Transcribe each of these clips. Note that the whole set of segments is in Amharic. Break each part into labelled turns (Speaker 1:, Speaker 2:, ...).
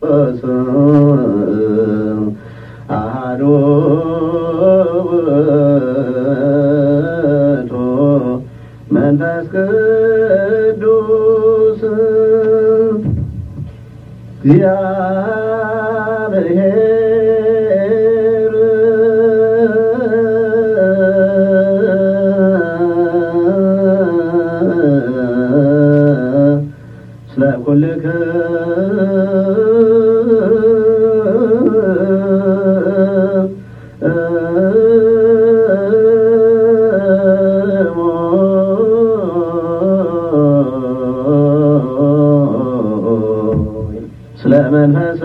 Speaker 1: አሐዱ ውእቱ መንፈስ ቅዱስ እግዚአብሔር ስለ ኩልከ ስለ መንፈስ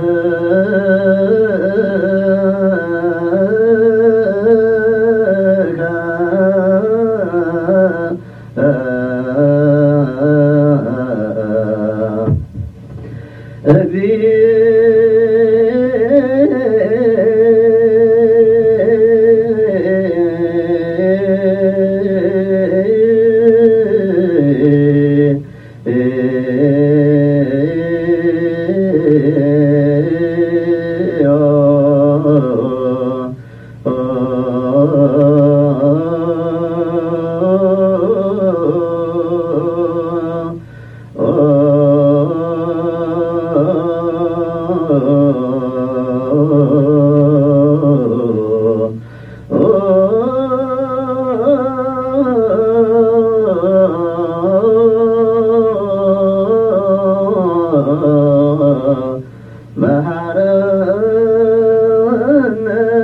Speaker 1: መሐረነ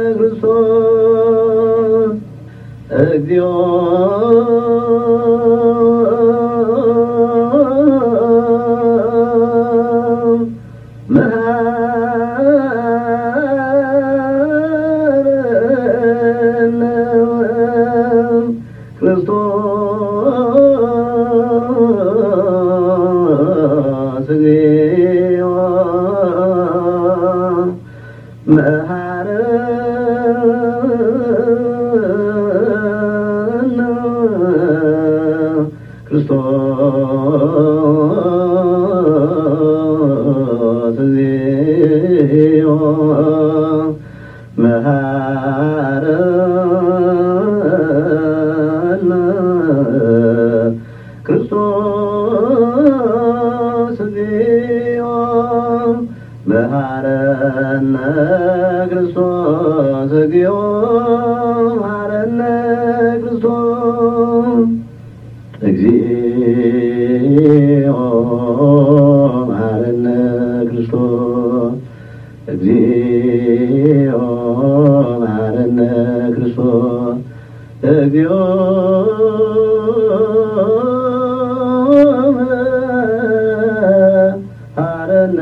Speaker 1: ክርስቶስ እግዚኦ መሐረነ ክርስቶስ እግዚኦ መሐረነ ክርስቶስ እግዚኦ መሐረነ ክርስቶስ እግዚኦ መሐረነ ክርስቶስ እግዚኦ መሐረነ ክርስቶስ እግዚኦ መሐረነ ክርስቶስ እግዚኦ መሐረነ ክርስቶስ እግዚኦ መሐረነ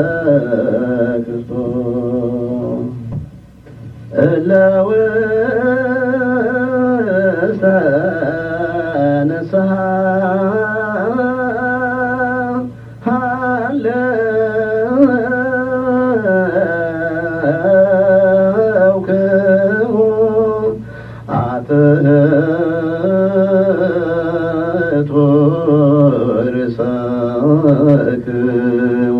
Speaker 1: ክርስቶስ እለ ውስተ ንስሐ ሃለውክሙ አትሕቱ ርእሰክሙ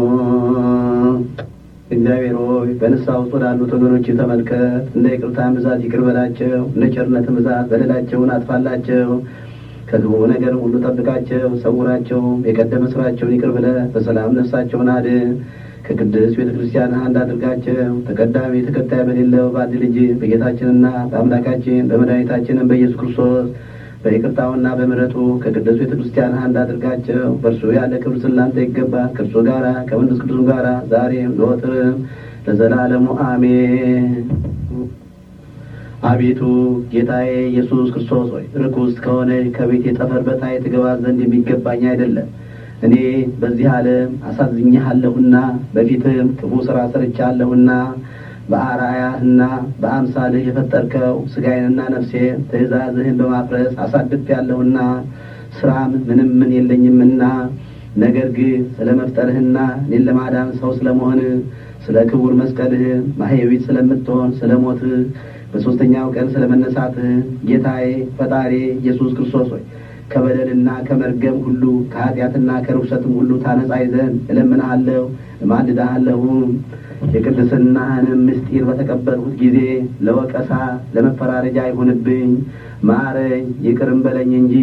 Speaker 1: እግዚአብሔር ሆይ በንስሐ ውስጥ ወዳሉት ወገኖች ተመልከት። እንደ ይቅርታን ብዛት ይቅር በላቸው፣ እንደ ቸርነትን ብዛት በደላቸውን አጥፋላቸው። ከክፉ ነገር ሁሉ ጠብቃቸው፣ ሰውራቸው። የቀደመ ስራቸውን ይቅር ብለህ በሰላም ነፍሳቸውን አድን። ከቅድስት ቤተ ክርስቲያን አንድ አድርጋቸው። ተቀዳሚ ተከታይ በሌለው በአንድ ልጅ በጌታችንና በአምላካችን በመድኃኒታችንም በኢየሱስ ክርስቶስ በይቅርታውና በምሕረቱ ከቅዱስ ቤተ ክርስቲያን አንድ አድርጋቸው። በእርሱ ያለ ክብር ስላንተ ይገባል። ከእርሱ ጋራ ከመንፈስ ቅዱስ ጋራ ዛሬም ዘወትርም ለዘላለሙ አሜን። አቤቱ ጌታዬ ኢየሱስ ክርስቶስ ሆይ ርኩስ ከሆነ ከቤት የጠፈር በታይ ትገባ ዘንድ የሚገባኝ አይደለም። እኔ በዚህ ዓለም አሳዝኜሃለሁና በፊትም ክፉ ሥራ ሰርቻለሁና በአርአያህና በአምሳልህ የፈጠርከው ሥጋዬንና ነፍሴን ትእዛዝህን በማፍረስ አሳድፌአለሁና ስራም ምንም ምን የለኝምና ነገር ግን ስለ መፍጠርህና እኔን ለማዳን ሰው ስለመሆን ስለ ክቡር መስቀልህ ማህየዊት ስለምትሆን ስለ ሞትህ በሦስተኛው ቀን ስለ መነሳትህ ጌታዬ ፈጣሪ ኢየሱስ ክርስቶስ ሆይ ከበደልና ከመርገም ሁሉ ከኃጢአትና ከርኩሰትም ሁሉ ታነጻይ ዘንድ እለምንሃለሁ እማልድሃለሁም የቅድስናህንም ምስጢር በተቀበልሁት ጊዜ ለወቀሳ ለመፈራረጃ አይሁንብኝ። ማረኝ ይቅርም በለኝ እንጂ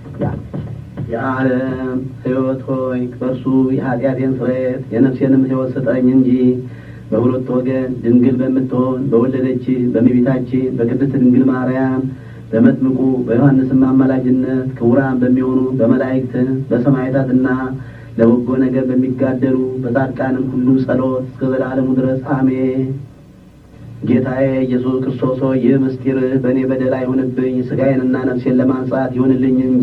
Speaker 1: የዓለም ሕይወት ሆይ በእርሱ የኃጢአቴን ስርየት የነፍሴንም ሕይወት ስጠኝ እንጂ በሁለት ወገን ድንግል በምትሆን በወለደች በእመቤታችን በቅድስት ድንግል ማርያም በመጥምቁ በዮሐንስም አማላጅነት ክቡራን በሚሆኑ በመላእክት በሰማዕታትና ለበጎ ነገር በሚጋደሉ በጻድቃንም ሁሉ ጸሎት እስከ ዘላለሙ ድረስ አሜን። ጌታዬ ኢየሱስ ክርስቶስ ሆይ ይህ ምስጢር በእኔ በደል አይሁንብኝ፣ ሥጋዬንና ነፍሴን ለማንጻት ይሁንልኝ እንጂ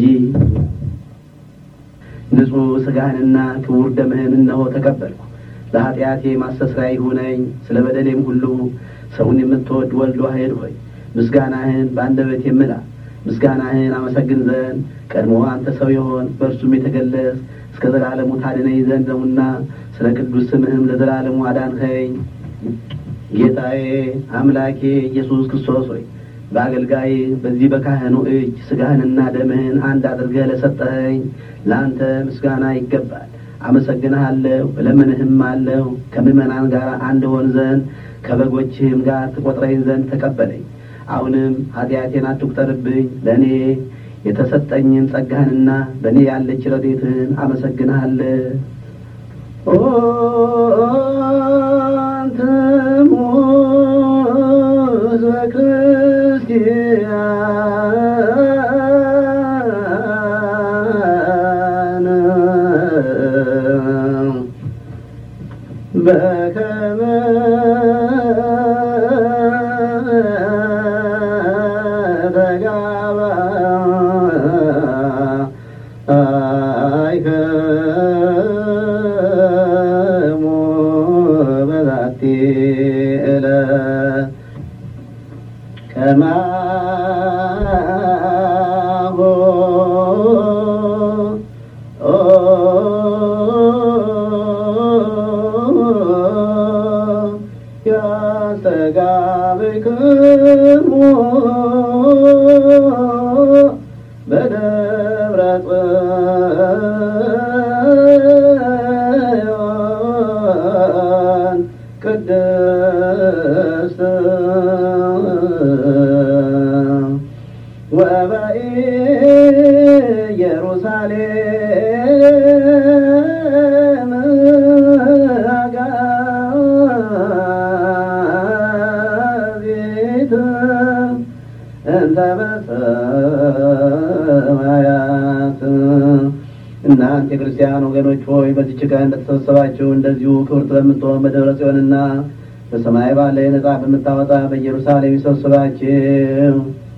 Speaker 1: ንጹሕ ሥጋህንና ክቡር ደምህን እነሆ ተቀበልኩ። ለኀጢአቴ ማስተስሪያ ይሁነኝ። ስለ በደሌም ሁሉ ሰውን የምትወድ ወልድ ዋሕድ ሆይ ምስጋናህን በአንደበቴ ምላ። ምስጋናህን አመሰግን ዘንድ ቀድሞ አንተ ሰው የሆን በእርሱም የተገለጽ እስከ ዘላለሙ ታድነኝ ዘንድ ነውና ስለ ቅዱስ ስምህም ለዘላለሙ አዳንኸኝ። ጌታዬ አምላኬ ኢየሱስ ክርስቶስ ሆይ በአገልጋይ በዚህ በካህኑ እጅ ሥጋህንና ደምህን አንድ አድርገህ ለሰጠኸኝ ለአንተ ምስጋና ይገባል። አመሰግንሃለሁ፣ እለምንህም አለሁ ከምዕመናን ጋር አንድ ሆን ዘንድ ከበጎችህም ጋር ትቆጥረኝ ዘንድ ተቀበለኝ። አሁንም ኃጢአቴን አትቁጠርብኝ። ለእኔ የተሰጠኝን ጸጋህንና በእኔ ያለች ረድኤትህን አመሰግንሃለሁ። አንተሙ ሕዝበ ክርስቲያን በከመ ተጋባይከሙ በዛቲ ዕለት ከማሁ ያስተጋብክሙ በደብረ ጽዮን ቅድስት ወበኢየሩሳሌም አጋቢት እንተ በሰማያት እናንተ የክርስቲያን ወገኖች ሆይ በዚች ቀን እንደተሰበሰባችሁ እንደዚሁ ክብርት በምትሆን በደብረ ጽዮንና በሰማይ ባለ ነጻ በምታወጣ በኢየሩሳሌም ይሰብስባችሁ።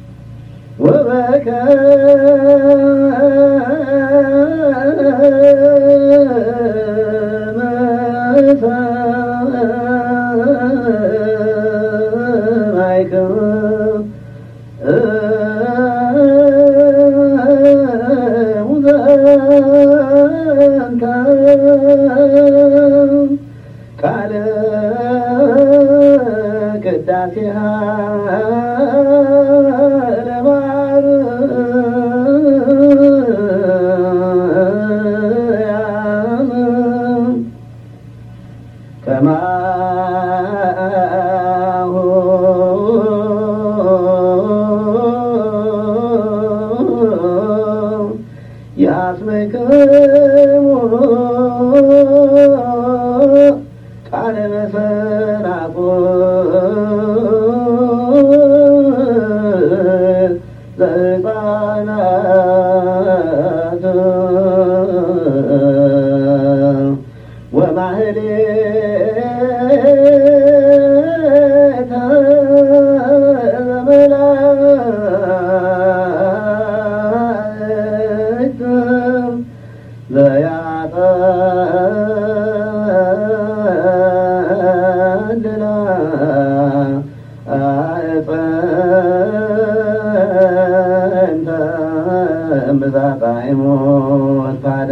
Speaker 1: ቃለ ቅዳሴሃ ለማርያም ከማሁ ያስመክሙ ቃለ መሰናቁ ዘሕፃናት ወማህሌተ ዘመላእክት ዘያጠልላ አዕፀንተ እምብዛት አይሞት ካደ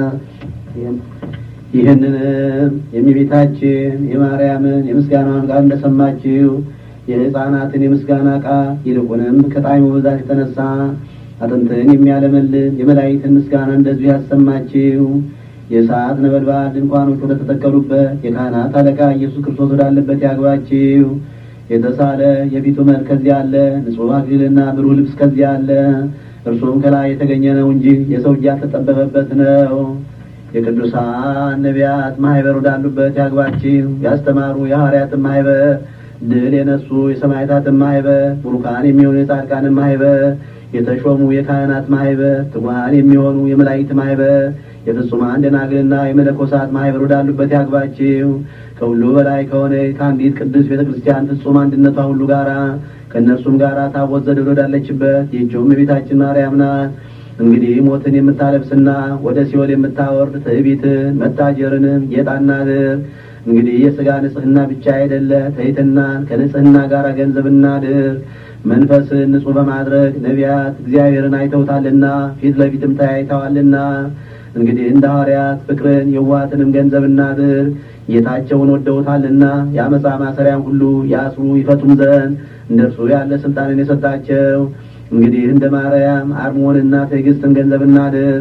Speaker 1: ይህንንም የሚቤታችን የማርያምን የምስጋናን ቃል እንደሰማችሁ የሕፃናትን የምስጋና ቃል ይልቁንም ከጣዕሙ ብዛት የተነሳ አጥንትን የሚያለመልም የመላእክትን ምስጋና እንደዚሁ ያሰማችው። የእሳት ነበልባል ድንኳኖች ወደ ተተከሉበት የካህናት አለቃ ኢየሱስ ክርስቶስ ወዳለበት ያግባችው። የተሳለ የፊቱ መልክ ከዚያ አለ፣ ንጹሕ አክሊልና ብሩህ ልብስ ከዚያ አለ። እርሱም ከላይ የተገኘ ነው እንጂ የሰው እጅ ያልተጠበበበት ነው። የቅዱሳን ነቢያት ማህበር ወዳሉበት ያግባችው። ያስተማሩ የሐዋርያትን ማህበር፣ ድል የነሱ የሰማዕታትን ማህበር፣ ቡሩካን የሚሆኑ የጻድቃንን ማህበር፣ የተሾሙ የካህናት ማህበር፣ ትጉሃን የሚሆኑ የመላእክት ማህበር፣ የፍጹማን ደናግልና የመነኮሳት ማህበር ወዳሉበት ያግባችው። ከሁሉ በላይ ከሆነ ከአንዲት ቅዱስ ቤተ ክርስቲያን ፍጹም አንድነቷ ሁሉ ጋራ ከእነርሱም ጋራ ታቦት ዘደዶ ወዳለችበት ይህችውም የቤታችን ማርያም ናት። እንግዲህ ሞትን የምታለብስና ወደ ሲኦል የምታወርድ ትዕቢትን መታጀርንም ጌጣናድር እንግዲህ የሥጋ ንጽሕና ብቻ አይደለ ትሕትናን ከንጽሕና ጋር ገንዘብ እናድር። መንፈስን ንጹሕ በማድረግ ነቢያት እግዚአብሔርን አይተውታልና ፊት ለፊትም ተያይተዋልና እንግዲህ እንደ ሐዋርያት ፍቅርን የዋትንም ገንዘብ እናድር። ጌታቸውን ወደውታልና የአመፃ ማሰሪያን ሁሉ ያስሩ ይፈቱም ዘንድ እንደ እርሱ ያለ ስልጣንን የሰጣቸው እንግዲህ እንደ ማርያም አርሞንና ትዕግስትን ገንዘብ እናድር።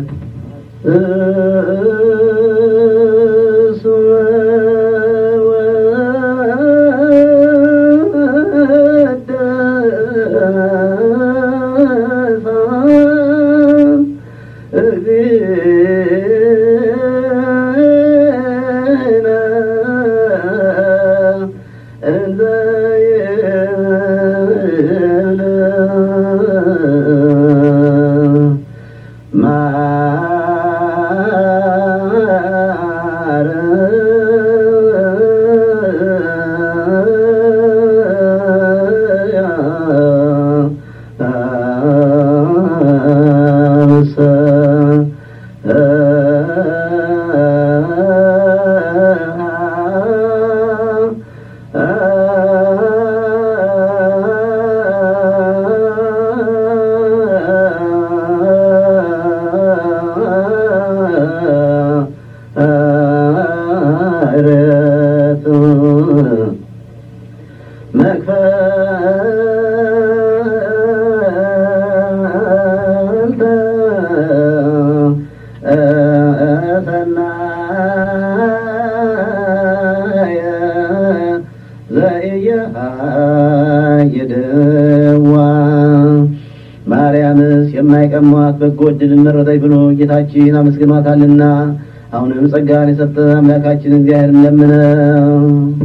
Speaker 1: ማርያምስ የማይቀሟት በጎ ዕድልን መረጠች ብሎ ጌታችን አመስግኗታልና አሁንም ጸጋን የሰጠ አምላካችን እግዚአብሔር ለምነው።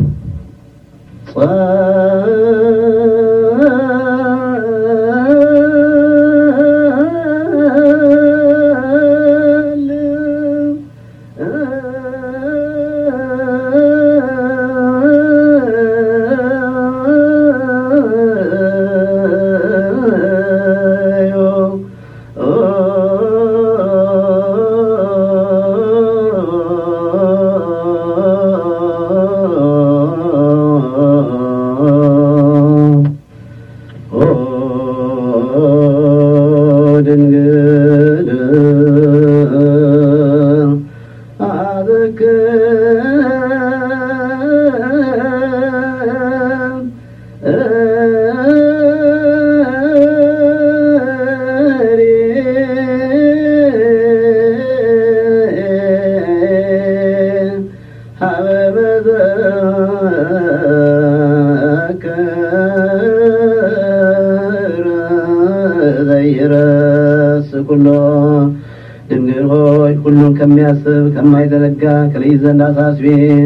Speaker 1: ኩሎ ድንግል ሆይ ሁሉን ከሚያስብ ከማይዘነጋ ከልጅ ዘንድ አሳስቢ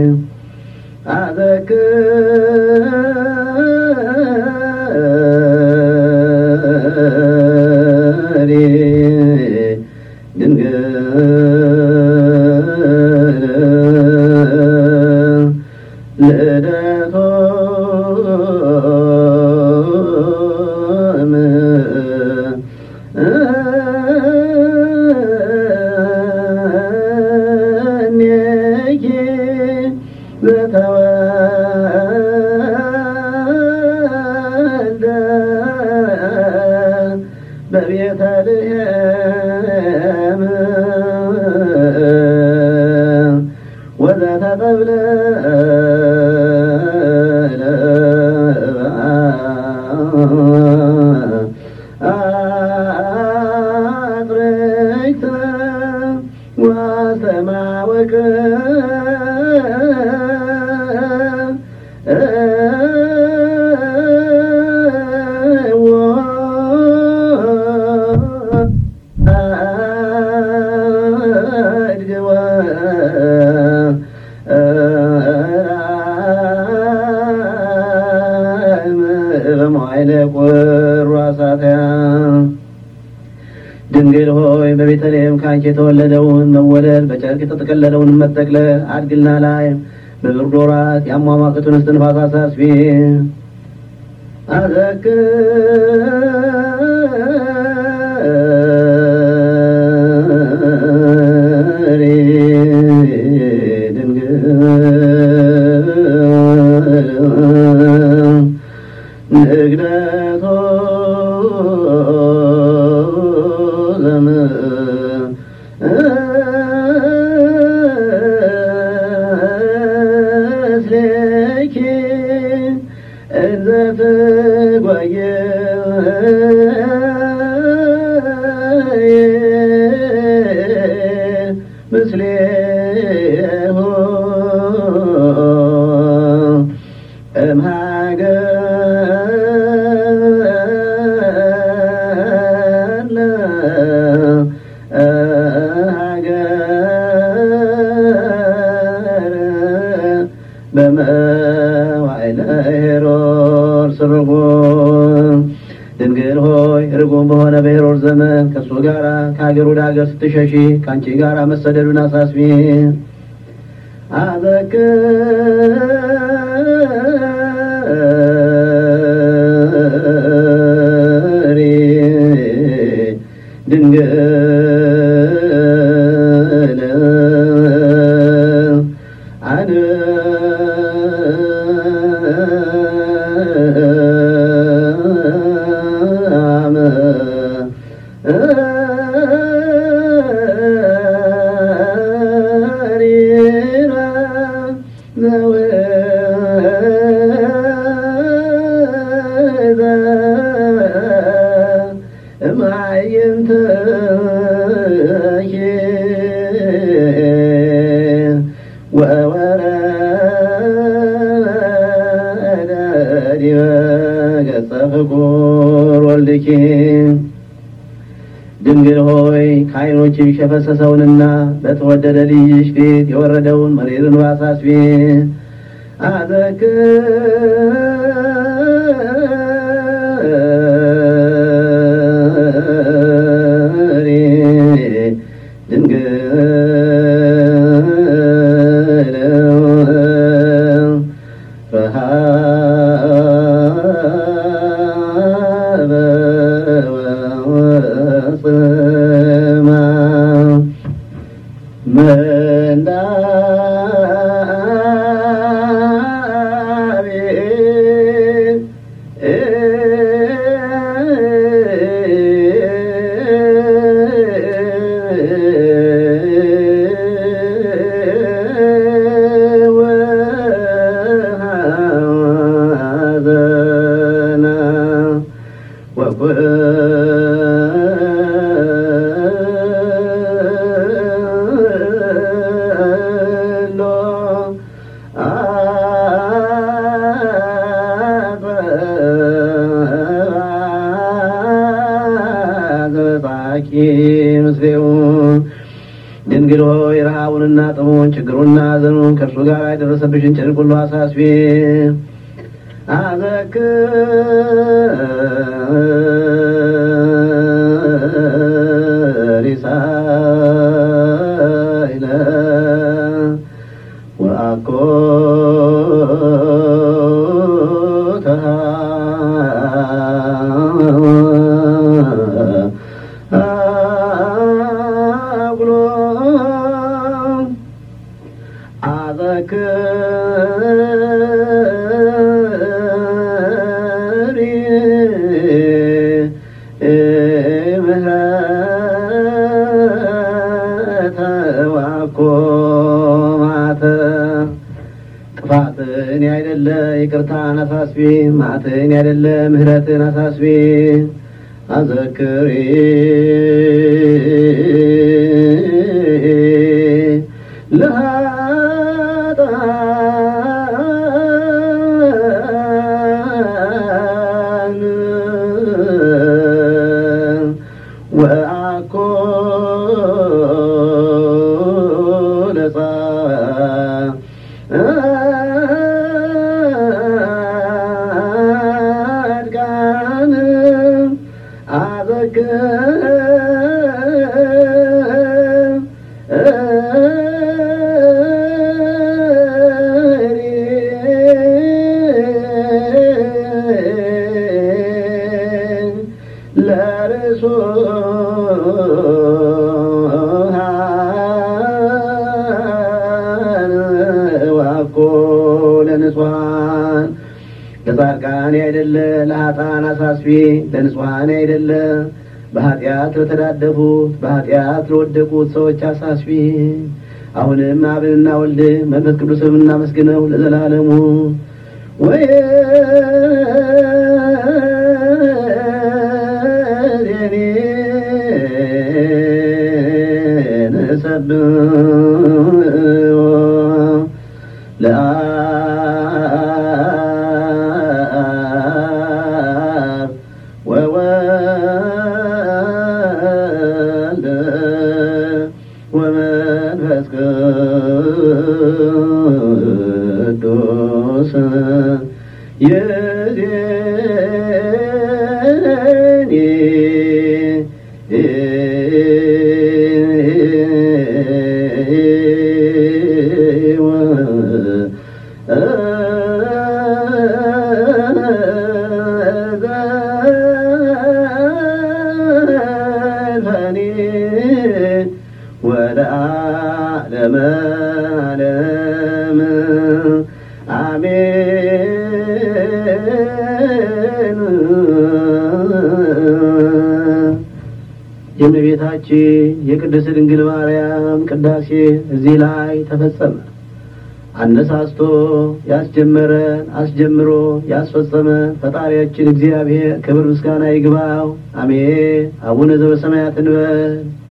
Speaker 1: አዘክሪ ድንግል ልደቶ በቤተልሔም ወዘተጠብለ ከአንቺ የተወለደውን መወለድ በጨርቅ የተጠቀለለውን መጠቅለል አድግና ላይ በብርድ ወራት ያሟሟቅቱን እስትንፋስ አሳስቢ አዘክሪ ድንግል ንግደቶ ዘምስሌኪ እንዘ ትጓየ ምስሌሁ እምሀገር በመዋዕለ ሄሮድስ ርጉም ድንግል ሆይ ርጉም በሆነ በሄሮድስ ዘመን ከእሱ ጋር ከሀገር ወደ ሀገር ስትሸሺ ከአንቺ ጋር መሰደዱን አሳስቢ። አዘክሪ ድንግል አነ አመ ሪራ ዘወዘ እማየንተኪ ወወረደ ዲበ ገጸ ፍቁር ወልድኪ ድንግል ሆይ ከዓይኖችሽ የፈሰሰውንና በተወደደ ልጅሽ ፊት የወረደውን መሪርን አሳስቢ። አዘክሪ ድንግል ረሃበ ወጽማ ምንዳቤ ወሐዘና ወኩሎ አዘባቂ ምስሌው ድንግል ሆይ ረሃቡንና ጥሙን ችግሩና ሐዘኑን ከእርሱ ጋር የደረሰብሽን ጭንቅ ሁሉ አሳስቢ። አዘክሪሳይለ ወአኮተሃ አጉሎ አዘክሪ ምህረተ ዋኮ ማተ ጥፋትን ያይደለ ይቅርታን አሳስቢ፣ ማትን ያይደለ ምህረትን አሳስቢ። አዘክሪ ለሃጣን ወአኮ ለጻድቃን አዘክሪ ለንጹሐን ለጻድቃን አይደለ ለኃጥአን አሳስቢ ለንጹሐን አይደለ በኃጢአት ለተዳደፉት በኃጢአት ለወደቁት ሰዎች አሳስቢ። አሁንም አብንና ወልድ መንፈስ ቅዱስም እናመስግነው ለዘላለሙ ወይ ለአብ ወወልድ ወመንፈስ ቅዱስ ይእዜኒ ዘልፈኒ ወለዓለመ ዓለም አሜን። የእመቤታችን የቅድስት ድንግል ማርያም ቅዳሴ እዚህ ላይ ተፈጸመ። አነሳስቶ ያስጀመረን አስጀምሮ ያስፈጸመን ፈጣሪያችን እግዚአብሔር ክብር ምስጋና ይግባው። አሜን። አቡነ ዘበሰማያት እንበል።